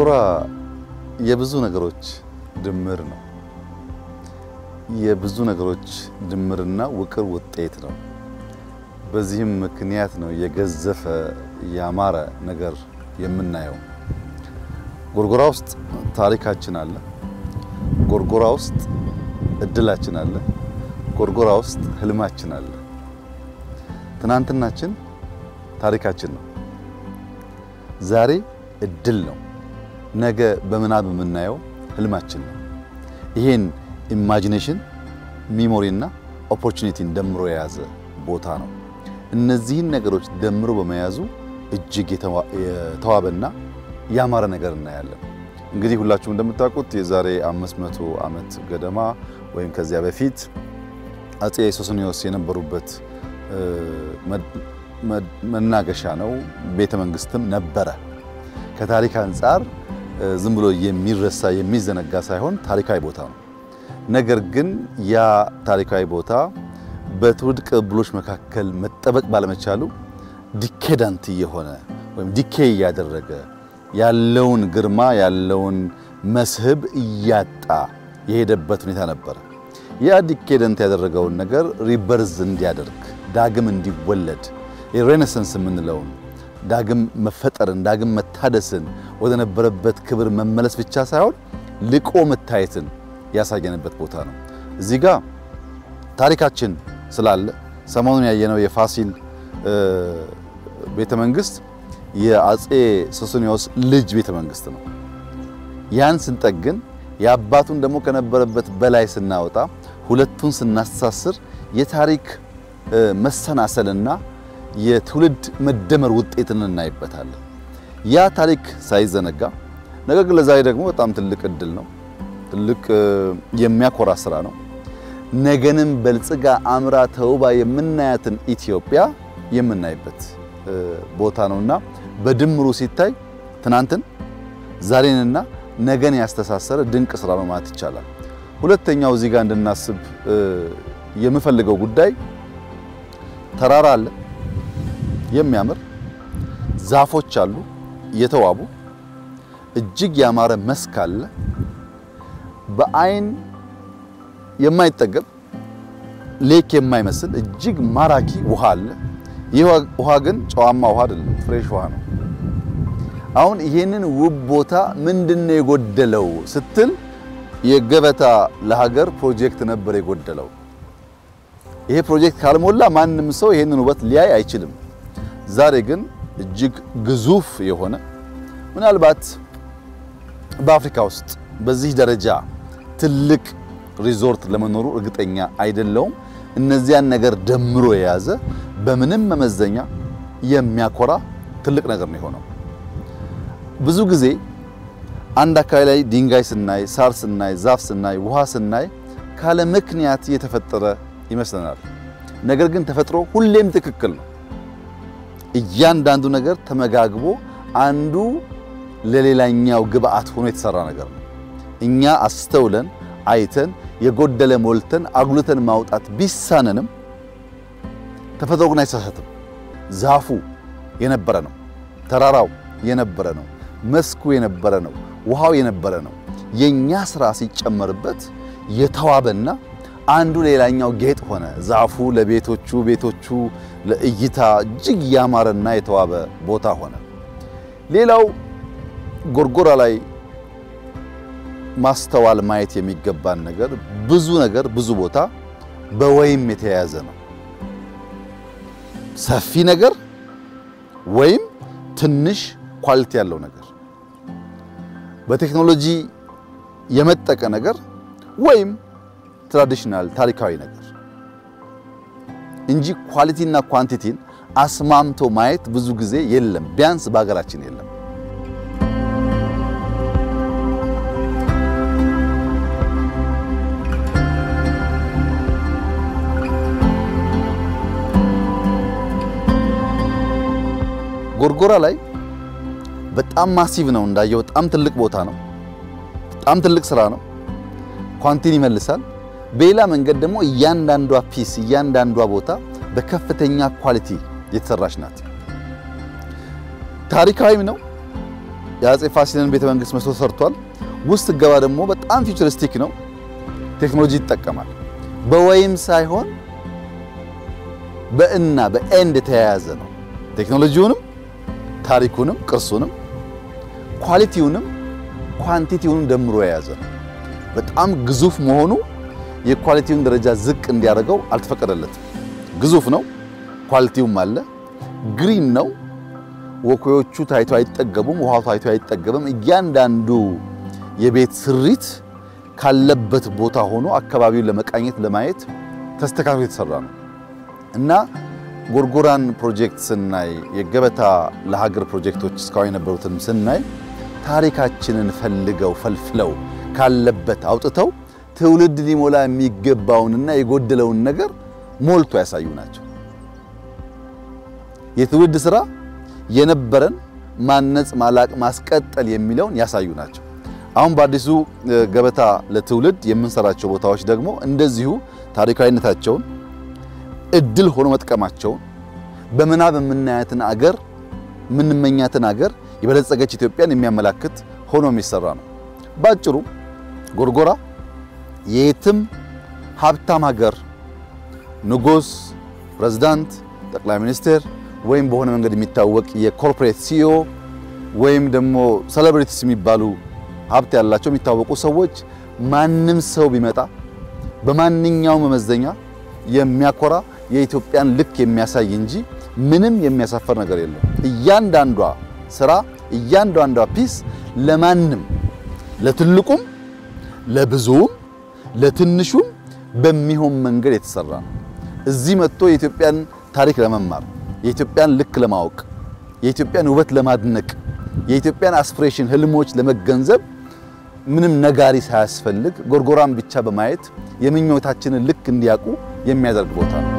ጎርጎራ የብዙ ነገሮች ድምር ነው። የብዙ ነገሮች ድምርና ውቅር ውጤት ነው። በዚህም ምክንያት ነው የገዘፈ ያማረ ነገር የምናየው። ጎርጎራ ውስጥ ታሪካችን አለ። ጎርጎራ ውስጥ እድላችን አለ። ጎርጎራ ውስጥ ህልማችን አለ። ትናንትናችን ታሪካችን ነው። ዛሬ እድል ነው። ነገ በምናብ የምናየው ህልማችን ነው። ይሄን ኢማጂኔሽን ሚሞሪና ኦፖርቹኒቲን ደምሮ የያዘ ቦታ ነው። እነዚህን ነገሮች ደምሮ በመያዙ እጅግ የተዋበና ያማረ ነገር እናያለን። እንግዲህ ሁላችሁም እንደምታውቁት የዛሬ 500 ዓመት ገደማ ወይም ከዚያ በፊት አጼ ሶስኒዮስ የነበሩበት መናገሻ ነው። ቤተ መንግስትም ነበረ። ከታሪክ አንጻር ዝም ብሎ የሚረሳ የሚዘነጋ ሳይሆን ታሪካዊ ቦታ ነው። ነገር ግን ያ ታሪካዊ ቦታ በትውልድ ቅብብሎች መካከል መጠበቅ ባለመቻሉ ዲኬዳንት እየሆነ ወይም ዲኬ እያደረገ ያለውን ግርማ ያለውን መስህብ እያጣ የሄደበት ሁኔታ ነበረ። ያ ዲኬደንት ያደረገውን ነገር ሪበርዝ እንዲያደርግ ዳግም እንዲወለድ የሬኔሰንስ የምንለውን ዳግም መፈጠርን ዳግም መታደስን ወደ ነበረበት ክብር መመለስ ብቻ ሳይሆን ልቆ መታየትን ያሳየንበት ቦታ ነው። እዚህ ጋር ታሪካችን ስላለ ሰሞኑን ያየነው የፋሲል ቤተ መንግስት የአጼ ሶስኒዮስ ልጅ ቤተ መንግስት ነው። ያን ስንጠግን የአባቱን ደግሞ ከነበረበት በላይ ስናወጣ ሁለቱን ስናስተሳስር የታሪክ መሰናሰልና የትውልድ መደመር ውጤትን እናይበታለን። ያ ታሪክ ሳይዘነጋ ነገር ግን ለዛሬ ደግሞ በጣም ትልቅ እድል ነው። ትልቅ የሚያኮራ ስራ ነው። ነገንም በልጽጋ አምራ ተውባ የምናያትን ኢትዮጵያ የምናይበት ቦታ ነውና በድምሩ ሲታይ ትናንትን ዛሬንና ነገን ያስተሳሰረ ድንቅ ስራ ነው ማለት ይቻላል። ሁለተኛው እዚህ ጋር እንድናስብ የምፈልገው ጉዳይ ተራራ አለ፣ የሚያምር ዛፎች አሉ፣ የተዋቡ እጅግ ያማረ መስክ አለ፣ በአይን የማይጠገብ ሌክ የማይመስል እጅግ ማራኪ ውሃ አለ። ይህ ውሃ ግን ጨዋማ ውሃ አይደለም፣ ፍሬሽ ውሃ ነው። አሁን ይሄንን ውብ ቦታ ምንድነው የጎደለው ስትል የገበታ ለሀገር ፕሮጀክት ነበር የጎደለው። ይሄ ፕሮጀክት ካልሞላ ማንም ሰው ይሄንን ውበት ሊያይ አይችልም። ዛሬ ግን እጅግ ግዙፍ የሆነ ምናልባት በአፍሪካ ውስጥ በዚህ ደረጃ ትልቅ ሪዞርት ለመኖሩ እርግጠኛ አይደለውም። እነዚያን ነገር ደምሮ የያዘ በምንም መመዘኛ የሚያኮራ ትልቅ ነገር ነው የሆነው። ብዙ ጊዜ አንድ አካባቢ ላይ ድንጋይ ስናይ፣ ሳር ስናይ፣ ዛፍ ስናይ፣ ውሃ ስናይ ካለ ምክንያት የተፈጠረ ይመስለናል። ነገር ግን ተፈጥሮ ሁሌም ትክክል ነው። እያንዳንዱ ነገር ተመጋግቦ አንዱ ለሌላኛው ግብአት ሆኖ የተሰራ ነገር ነው። እኛ አስተውለን አይተን የጎደለ ሞልተን አጉልተን ማውጣት ቢሳነንም ተፈጥሮ ግን አይሳሳትም። ዛፉ የነበረ ነው። ተራራው የነበረ ነው። መስኩ የነበረ ነው። ውሃው የነበረ ነው። የኛ ስራ ሲጨመርበት የተዋበና አንዱ ሌላኛው ጌጥ ሆነ። ዛፉ ለቤቶቹ፣ ቤቶቹ ለእይታ እጅግ ያማረና የተዋበ ቦታ ሆነ። ሌላው ጎርጎራ ላይ ማስተዋል ማየት የሚገባን ነገር ብዙ ነገር ብዙ ቦታ በወይም የተያያዘ ነው። ሰፊ ነገር ወይም ትንሽ ኳሊቲ ያለው ነገር፣ በቴክኖሎጂ የመጠቀ ነገር ወይም ትራዲሽናል ታሪካዊ ነገር እንጂ ኳሊቲና ኳንቲቲን አስማምቶ ማየት ብዙ ጊዜ የለም። ቢያንስ በሀገራችን የለም። ጎርጎራ ላይ በጣም ማሲቭ ነው እንዳየው፣ በጣም ትልቅ ቦታ ነው። በጣም ትልቅ ስራ ነው። ኳንቲን ይመልሳል። በሌላ መንገድ ደግሞ እያንዳንዷ ፒስ እያንዳንዷ ቦታ በከፍተኛ ኳሊቲ የተሰራች ናት። ታሪካዊም ነው፣ የአጼ ፋሲልን ቤተ መንግስት መስሎ ሰርቷል። ውስጥ ገባ ደግሞ በጣም ፊውቸሪስቲክ ነው። ቴክኖሎጂ ይጠቀማል። በወይም ሳይሆን በእና በኤንድ የተያያዘ ነው። ቴክኖሎጂውንም፣ ታሪኩንም፣ ቅርሱንም፣ ኳሊቲውንም ኳንቲቲውንም ደምሮ የያዘ ነው። በጣም ግዙፍ መሆኑ የኳሊቲውን ደረጃ ዝቅ እንዲያደርገው አልተፈቀደለትም። ግዙፍ ነው፣ ኳሊቲውም አለ። ግሪን ነው። ወኮዮቹ ታይቶ አይጠገቡም፣ ውሃው ታይቶ አይጠገብም። እያንዳንዱ የቤት ስሪት ካለበት ቦታ ሆኖ አካባቢውን ለመቃኘት ለማየት ተስተካክሎ የተሰራ ነው እና ጎርጎራን ፕሮጀክት ስናይ የገበታ ለሀገር ፕሮጀክቶች እስካሁን የነበሩትን ስናይ ታሪካችንን ፈልገው ፈልፍለው ካለበት አውጥተው ትውልድ ሊሞላ የሚገባውንና የጎደለውን ነገር ሞልቶ ያሳዩ ናቸው። የትውልድ ስራ የነበረን ማነጽ፣ ማላቅ፣ ማስቀጠል የሚለውን ያሳዩ ናቸው። አሁን በአዲሱ ገበታ ለትውልድ የምንሰራቸው ቦታዎች ደግሞ እንደዚሁ ታሪካዊነታቸውን እድል ሆኖ መጥቀማቸውን በምናብ የምናያትን አገር የምንመኛትን አገር የበለጸገች ኢትዮጵያን የሚያመላክት ሆኖ የሚሰራ ነው። ባጭሩ ጎርጎራ የየትም ሀብታም ሀገር ንጉሥ፣ ፕሬዝዳንት፣ ጠቅላይ ሚኒስትር ወይም በሆነ መንገድ የሚታወቅ የኮርፖሬት ሲኢኦ ወይም ደግሞ ሴሌብሪቲስ የሚባሉ ሀብት ያላቸው የሚታወቁ ሰዎች ማንም ሰው ቢመጣ በማንኛውም መመዘኛ የሚያኮራ የኢትዮጵያን ልክ የሚያሳይ እንጂ ምንም የሚያሳፈር ነገር የለም። እያንዳንዷ ስራ እያንዳንዷ ፒስ ለማንም ለትልቁም ለብዙውም ለትንሹም በሚሆን መንገድ የተሰራ ነው። እዚህ መጥቶ የኢትዮጵያን ታሪክ ለመማር የኢትዮጵያን ልክ ለማወቅ የኢትዮጵያን ውበት ለማድነቅ የኢትዮጵያን አስፒሬሽን ህልሞች ለመገንዘብ ምንም ነጋሪ ሳያስፈልግ ጎርጎራን ብቻ በማየት የምኞታችንን ልክ እንዲያውቁ የሚያደርግ ቦታ ነው።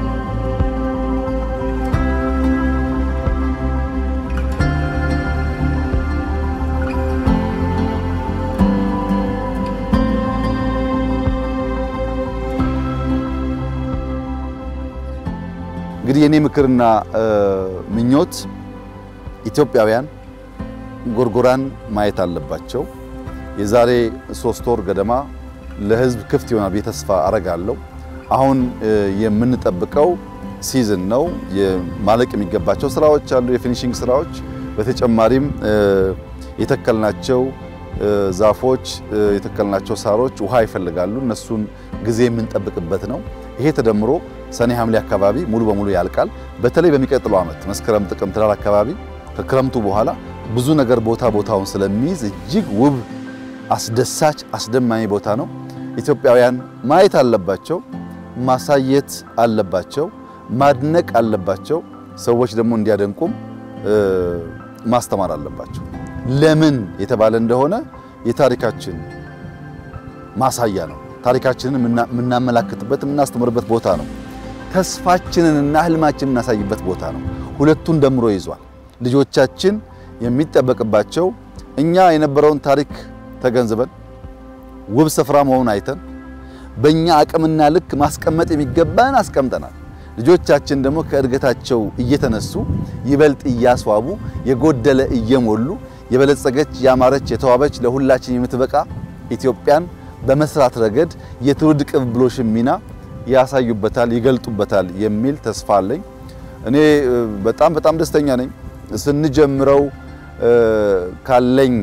እንግዲህ የኔ ምክርና ምኞት ኢትዮጵያውያን ጎርጎራን ማየት አለባቸው። የዛሬ ሶስት ወር ገደማ ለህዝብ ክፍት ይሆናል ብዬ ተስፋ አረጋለሁ። አሁን የምንጠብቀው ሲዝን ነው። ማለቅ የሚገባቸው ስራዎች አሉ፣ የፊኒሽንግ ስራዎች። በተጨማሪም የተከልናቸው ዛፎች፣ የተከልናቸው ሳሮች ውሃ ይፈልጋሉ። እነሱን ጊዜ የምንጠብቅበት ነው። ይሄ ተደምሮ ሰኔ ሐምሌ አካባቢ ሙሉ በሙሉ ያልቃል። በተለይ በሚቀጥለው ዓመት መስከረም፣ ጥቅምት፣ ህዳር አካባቢ ከክረምቱ በኋላ ብዙ ነገር ቦታ ቦታውን ስለሚይዝ እጅግ ውብ፣ አስደሳች፣ አስደማሚ ቦታ ነው። ኢትዮጵያውያን ማየት አለባቸው፣ ማሳየት አለባቸው፣ ማድነቅ አለባቸው። ሰዎች ደግሞ እንዲያደንቁም ማስተማር አለባቸው። ለምን የተባለ እንደሆነ የታሪካችን ማሳያ ነው። ታሪካችንን የምናመላክትበት የምናስተምርበት ቦታ ነው። ተስፋችንንና ህልማችንን የምናሳይበት ቦታ ነው። ሁለቱን ደምሮ ይዟል። ልጆቻችን የሚጠበቅባቸው እኛ የነበረውን ታሪክ ተገንዝበን ውብ ስፍራ መሆኑን አይተን በእኛ አቅምና ልክ ማስቀመጥ የሚገባን አስቀምጠናል። ልጆቻችን ደግሞ ከእድገታቸው እየተነሱ ይበልጥ እያስዋቡ የጎደለ እየሞሉ የበለጸገች ያማረች የተዋበች ለሁላችን የምትበቃ ኢትዮጵያን በመስራት ረገድ የትውልድ ቅብብሎሽን ሚና ያሳዩበታል፣ ይገልጡበታል የሚል ተስፋ አለኝ። እኔ በጣም በጣም ደስተኛ ነኝ። ስንጀምረው ካለኝ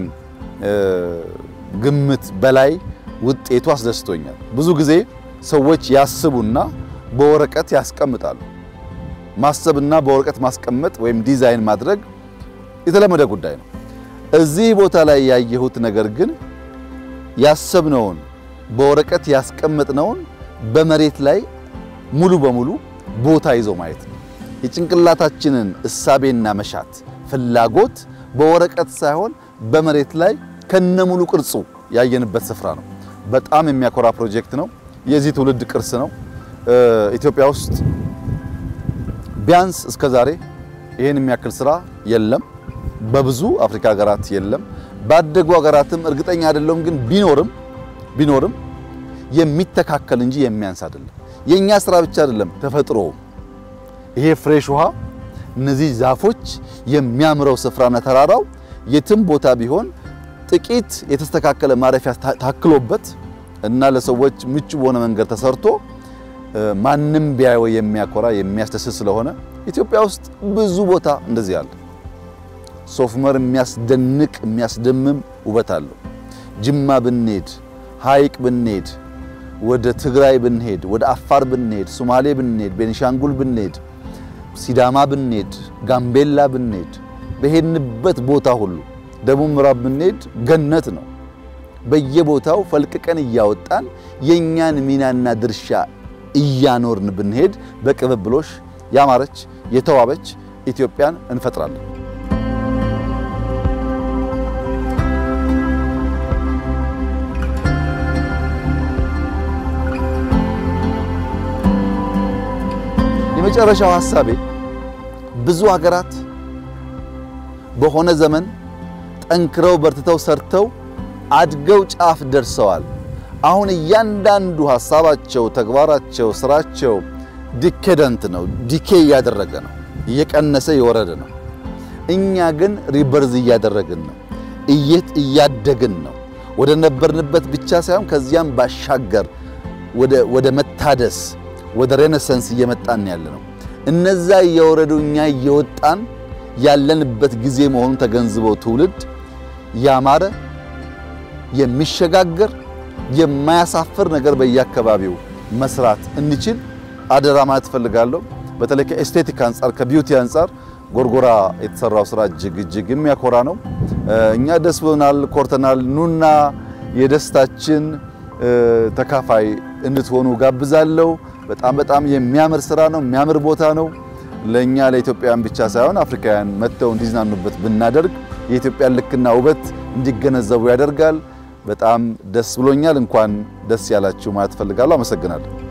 ግምት በላይ ውጤቱ አስደስቶኛል። ብዙ ጊዜ ሰዎች ያስቡና በወረቀት ያስቀምጣሉ። ማሰብና በወረቀት ማስቀመጥ ወይም ዲዛይን ማድረግ የተለመደ ጉዳይ ነው። እዚህ ቦታ ላይ ያየሁት ነገር ግን ያሰብነውን በወረቀት ያስቀመጥነውን በመሬት ላይ ሙሉ በሙሉ ቦታ ይዞ ማየት ነው። የጭንቅላታችንን እሳቤና መሻት ፍላጎት በወረቀት ሳይሆን በመሬት ላይ ከነሙሉ ቅርጹ ያየንበት ስፍራ ነው። በጣም የሚያኮራ ፕሮጀክት ነው። የዚህ ትውልድ ቅርስ ነው። ኢትዮጵያ ውስጥ ቢያንስ እስከ ዛሬ ይህን የሚያክል ስራ የለም። በብዙ አፍሪካ ሀገራት የለም። ባደጉ ሀገራትም እርግጠኛ አይደለሁም፣ ግን ቢኖርም ቢኖርም የሚተካከል እንጂ የሚያንስ አይደለም። የኛ ስራ ብቻ አይደለም፣ ተፈጥሮ ይሄ ፍሬሽ ውሃ፣ እነዚህ ዛፎች፣ የሚያምረው ስፍራና ተራራው የትም ቦታ ቢሆን ጥቂት የተስተካከለ ማረፊያ ታክሎበት እና ለሰዎች ምቹ በሆነ መንገድ ተሰርቶ ማንም ቢያየው የሚያኮራ የሚያስደስት ስለሆነ ኢትዮጵያ ውስጥ ብዙ ቦታ እንደዚህ አለ። ሶፍ ዑመር የሚያስደንቅ የሚያስደምም ውበት አለው። ጅማ ብንሄድ፣ ሐይቅ ብንሄድ፣ ወደ ትግራይ ብንሄድ፣ ወደ አፋር ብንሄድ፣ ሶማሌ ብንሄድ፣ ቤኒሻንጉል ብንሄድ፣ ሲዳማ ብንሄድ፣ ጋምቤላ ብንሄድ፣ በሄድንበት ቦታ ሁሉ ደቡብ ምዕራብ ብንሄድ ገነት ነው። በየቦታው ፈልቅቀን እያወጣን የኛን ሚናና ድርሻ እያኖርን ብንሄድ በቅብብሎሽ ያማረች የተዋበች ኢትዮጵያን እንፈጥራለን። የመጨረሻው ሐሳቤ ብዙ ሀገራት በሆነ ዘመን ጠንክረው በርትተው ሰርተው አድገው ጫፍ ደርሰዋል። አሁን እያንዳንዱ ሐሳባቸው፣ ተግባራቸው፣ ስራቸው ዲኬደንት ነው፣ ዲኬ እያደረገ ነው፣ እየቀነሰ የወረደ ነው። እኛ ግን ሪበርዝ እያደረግን ነው፣ እየት እያደግን ነው። ወደ ነበርንበት ብቻ ሳይሆን ከዚያም ባሻገር ወደ መታደስ ወደ ሬኔሰንስ እየመጣን ያለ ነው። እነዛ እየወረዱ እኛ እየወጣን ያለንበት ጊዜ መሆኑን ተገንዝበው ትውልድ ያማረ የሚሸጋገር የማያሳፍር ነገር በየአካባቢው መስራት እንችል አደራ ማለት እፈልጋለሁ። በተለይ ከኤስቴቲክ አንጻር ከቢዩቲ አንጻር ጎርጎራ የተሰራው ስራ እጅግ እጅግ የሚያኮራ ነው። እኛ ደስ ብሎናል፣ ኮርተናል። ኑና የደስታችን ተካፋይ እንድትሆኑ ጋብዛለሁ። በጣም በጣም የሚያምር ስራ ነው፣ የሚያምር ቦታ ነው። ለእኛ ለኢትዮጵያውያን ብቻ ሳይሆን አፍሪካውያን መጥተው እንዲዝናኑበት ብናደርግ የኢትዮጵያን ልክና ውበት እንዲገነዘቡ ያደርጋል። በጣም ደስ ብሎኛል። እንኳን ደስ ያላችሁ ማለት እፈልጋለሁ። አመሰግናለሁ።